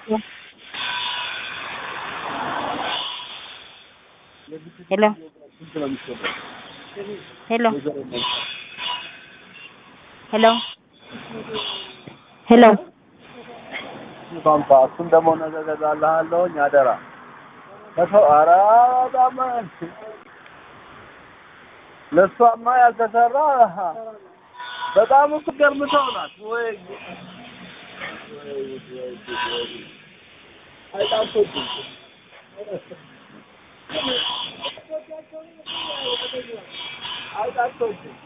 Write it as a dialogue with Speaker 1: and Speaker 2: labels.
Speaker 1: ሄሎ ሄሎ ሄሎ ሄሎ
Speaker 2: ፋንፋ እሱን ደግሞ ነገ እገዛልሃለሁኝ አደራ። ከሰው ኧረ በጣም ለእሷማ ያልተሰራ በጣም እኮ ገርም ሰው ናት። ወይ አይጣፍጥም። አይጣፍጥም